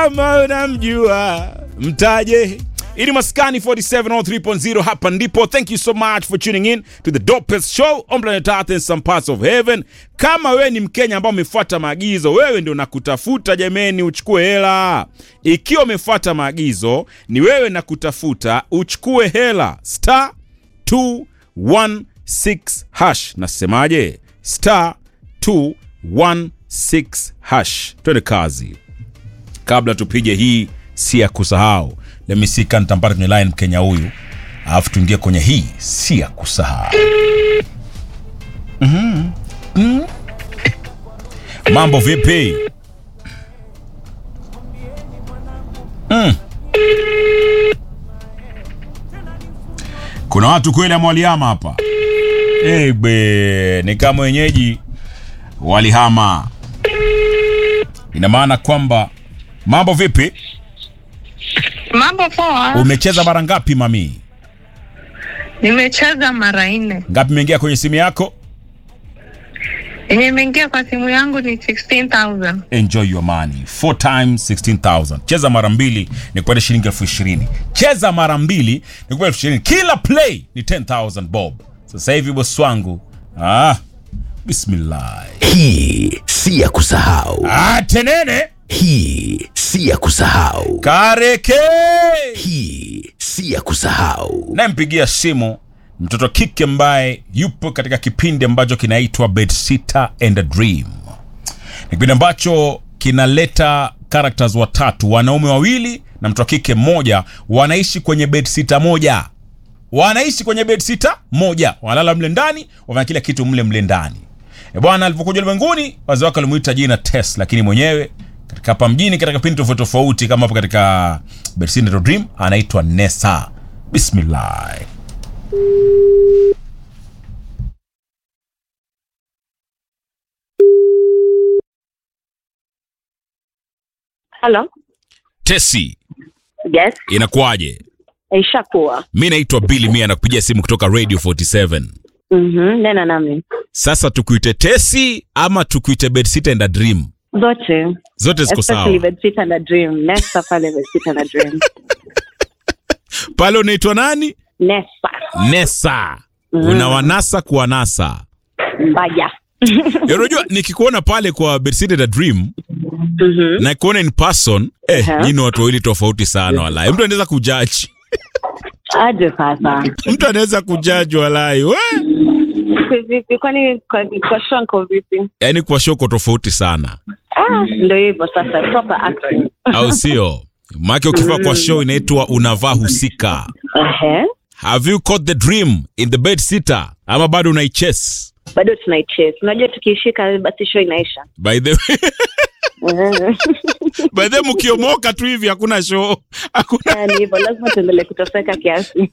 kama unamjua mtaje ili maskani 4703.0 hapa ndipo thank you so much for tuning in to the dopest show on planet earth in some parts of heaven kama wewe ni mkenya ambao umefuata maagizo wewe ndio nakutafuta jameni uchukue hela ikiwa umefuata maagizo ni wewe nakutafuta uchukue hela star 216 hash nasemaje star 216 hash twende kazi kabla tupige hii si ya kusahau lemisika nitampata kwenye line mkenya huyu alafu tuingie kwenye hii si ya kusahau Mhm. Mhm. mambo vipi mm. kuna watu kweli amwaliama hapa Ebe, ni kama wenyeji walihama ina maana kwamba mambo vipi Mambo poa. umecheza mara ngapi mami Nimecheza mara nne. ngapi imeingia kwenye simu yako Yenye imeingia kwa simu yangu ni 16,000. enjoy your money four times 16000 cheza mara mbili ni kupata shilingi elfu ishirini cheza mara mbili ni kupata elfu ishirini kila play ni 10000 bob sasa hivi bosi wangu ah, bismillah Hii si ya kusahau. ah, tenene Hii si ya kusahau. kareke Hii si ya kusahau. nampigia simu mtoto kike ambaye yupo katika kipindi ambacho kinaitwa bedsitter and a dream ni kipindi ambacho kinaleta characters watatu wanaume wawili na mtoto kike mmoja wanaishi kwenye bedsitter moja wanaishi kwenye bedsitter moja wanalala mle ndani wafanya kila kitu mle mle ndani e bwana alipokuja ulimwenguni wazee wake walimuita jina test lakini mwenyewe katika hapa mjini katika kipindi tofauti tofauti kama hapo katika bedsitter and a dream anaitwa nesa bismillah Halo. tesi Yes. inakuwaje Ishakuwa. mi naitwa bili mia nakupigia simu kutoka radio 47 Mhm. Nena nami. sasa tukuite tesi ama tukuite bedsitter and a dream Zote. zote ziko Especially sawa Bedsit and a Dream. Nesta pale Bedsit and a Dream. pale unaitwa nani Nesta. nesa una wanasa kuwanasa Mbaya. Ya, unajua nikikuona pale kwa bedsitter and a dream Mhm. na kuona in person eh, Aha. nyinyi ni watu wawili tofauti sana walai mtu anaweza kujaji Aje sasa. mtu anaweza kujaji walai we Vipi kwani kwa kwa shanko vipi? yaani kwa shoko tofauti sana Ah, ndio hivyo sasa proper acting. au sio maake ukifaa kwa show inaitwa unavaa husika Ehe. have you caught the dream in the bed sitter ama bado unaichase Bado tunaichase. Unajua tukishika basi show inaisha. by the way Mhm. by the way mkiomoka tu hivi hakuna show hakuna Ah, Ni hivyo lazima tuendelee kutoseka kiasi.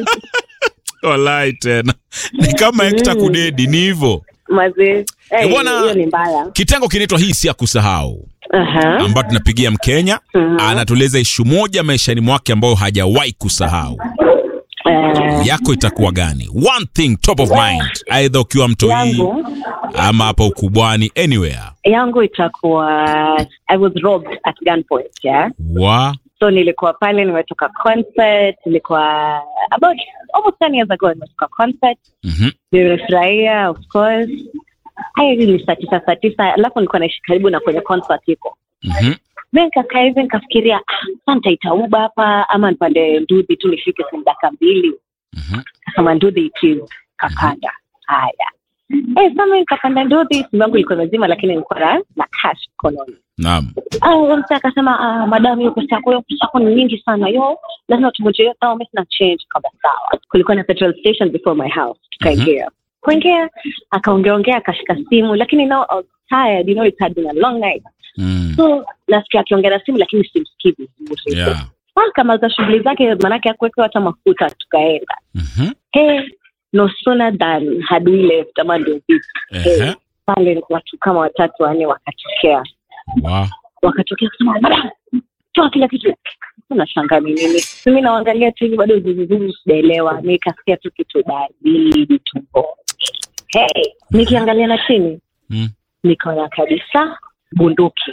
walai tena ni kama ekta kudedi ni hivyo Mazee. Eh, bwana- hiyo ni mbaya. kitengo kinaitwa hii si ya kusahau Aha. ambayo tunapigia mkenya anatueleza ishu moja maishani mwake ambayo hajawahi kusahau Eh, yako itakuwa gani one thing top of mind aidha ukiwa mtoi yangu ama hapa ukubwani anywhere yangu itakuwa I was robbed at gunpoint yeah wa so nilikuwa pale nimetoka concert nilikuwa about almost 10 years ago nimetoka concert Mhm. nimefurahia of course haya hivi ni saa tisa saa tisa alafu nilikuwa naishi karibu na kwenye concert iko Mhm. mi nikakaa hivi nikafikiria ah, sa nitaita uba hapa ama nipande ndudhi tu nifike simu dakika mbili Mhm. kasema ndudhi ikiwa kapanda haya Eh, sasa mimi nikapanda ndudhi simu yangu ilikuwa nazima lakini nilikuwa na na cash mkononi naam Ah, huyo mtu akasema ah, madam hiyo pesa yako hiyo pesa yako ni nyingi sana yo lazima tungoje hiyo sawa mimi sina change kama sawa kulikuwa na petrol station before my house tukaingia kuingia akaongeongea akashika simu lakini now I was tired you know it had been a long night Mm. so nasikia akiongea na simu lakini simsikii vizuri yeah akamaza shughuli zake maanake akuwekewa hata mafuta tukaenda Mhm. hey, no sooner than had we left ama ndio vipi Ehe. pale watu kama watatu wanne wakatokea wa wakatokea kusema madam toa kila kitu unashanga ni nini mimi naangalia tu hivi bado zuzuzuzu sijaelewa nikasikia tu kitu baridi tumbo hey, nikiangalia na chini Mm. nikaona kabisa bunduki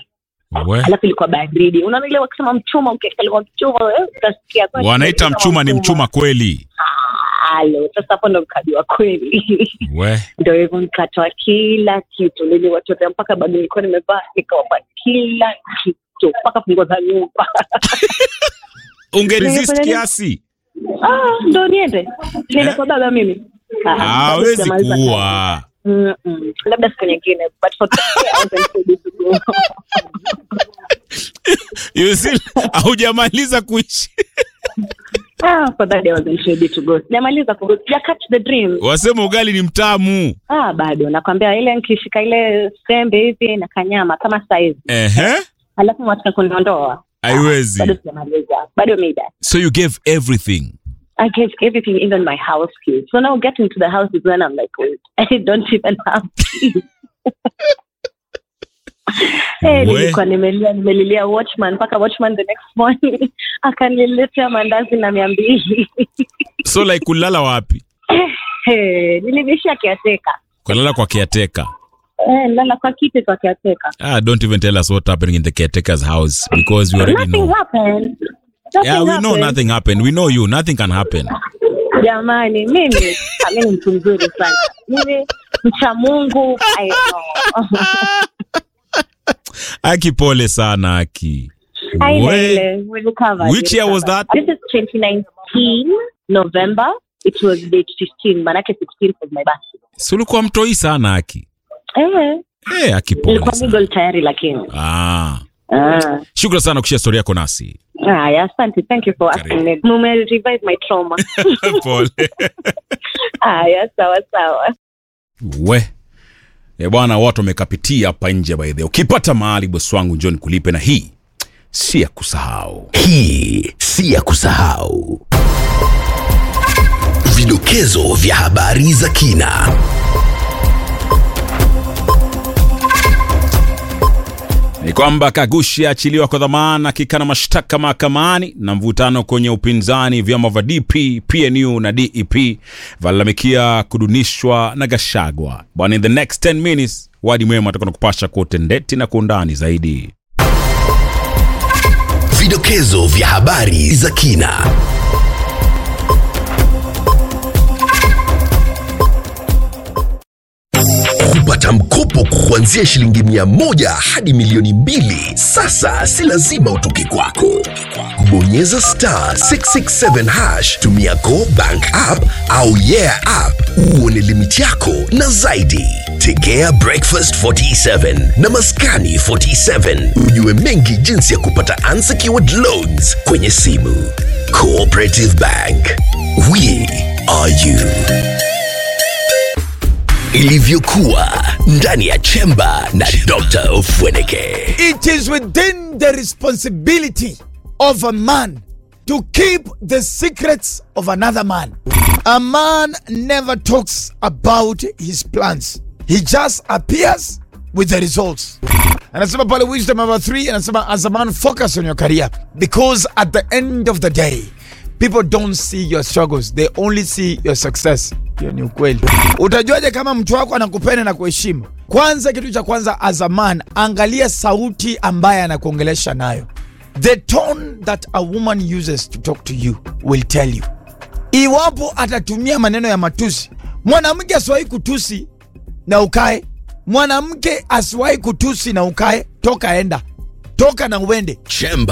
We. alafu ilikuwa baridi unaona ile wakisema mchuma ukiekelewa mchuma eh, utasikia kweli wanaita kama mchuma ni mchuma kweli halo sasa hapo ndo mkajua kweli we ndo hivyo nikatoa kila kitu niliwatolea mpaka bado nilikuwa nimevaa nikawapa kila kitu mpaka funguo za nyumba ungeresist Nilifanya nini? kiasi ah, ndo niende niende Eh? kwa baba mimi Ah, bado hawezi sijamaliza kazi. kuwa Mm-mm. labda siku nyingine but for today, I wasn't ready to go. You see, haujamaliza kuishi ah, for that day, I wasn't ready to go sijamaliza kugo sija catch the dream wasema ugali ni mtamu ah, bado nakwambia ile nikishika ile sembe hivi na kanyama kama saizi ehe alafu mwataka kuniondoa haiwezi bado sijamaliza bado mida so you gave everything I gave everything, even my house keys. So now getting to the house is when I'm like, wait, I don't even have keys. Hey, We. nilikuwa nimelia nimelilia watchman mpaka watchman the next morning akaniletea mandazi na mia mbili so like kulala wapi hey, nilivishia kiateka kulala kwa caretaker eh, lala kwa kiti kwa kiateka ah, don't even tell us what happening in the caretaker's house because we already nothing know happened Nothing yeah we know happened. nothing happened we know you nothing can happen jamani mimi ah, mimi ni mtu mzuri sana mimi mcha mungu I know. aki pole sana aki I know, We- ile, we recovered, Which we year was recovered. that? This is 2019 November. It was date 15, manake 16 was my birthday. si ulikuwa mtoi sana aki Eh, eh aki pole nilikuwa sana legal tayari lakini. ah Ah. shukran sana kushia story yako nasi Haya, asante. Thank you for asking me. Mume revive my trauma. pole Haya, sawa sawa. we e bwana watu wamekapitia hapa nje by the way. ukipata mahali bosi wangu njoni kulipe na hii si ya kusahau Hii si ya kusahau. Vidokezo vya habari za kina. ni kwamba Kagushi aachiliwa kwa dhamana akikana mashtaka mahakamani na mvutano kwenye upinzani. Vyama vya DP, PNU na DEP valalamikia kudunishwa na Gashagwa. Bwana, in the next 10 minutes wadi mwema atakuwa nakupasha kwa utendeti na kwa undani zaidi. Vidokezo vya habari za kina. Kupata mkopo kuanzia shilingi mia moja hadi milioni mbili sasa si lazima utoke kwako. Kubonyeza star 667 hash, tumia Go Bank app au Yeah app uone limiti yako na zaidi. Tegea Breakfast 47 na Maskani 47 ujue mengi jinsi ya kupata unsecured loans kwenye simu. Cooperative Bank, we are you ilivyokuwa ndani ya chemba na Dr. Ofweneke. It is within the responsibility of a man to keep the secrets of another man. A man never talks about his plans. He just appears with the results. Anasema pale wisdom number three, anasema as a man focus on your career because at the end of the day people don't see your struggles, they only see your success. Hiyo ni ukweli. Utajuaje kama mtu wako anakupenda na kuheshimu? Kwanza, kitu cha kwanza, as a man, angalia sauti ambaye anakuongelesha nayo. The tone that a woman uses to talk to you will tell you. Iwapo atatumia maneno ya matusi, mwanamke asiwahi kutusi na ukae, mwanamke asiwahi kutusi na ukae, toka enda, toka na uende. Chemba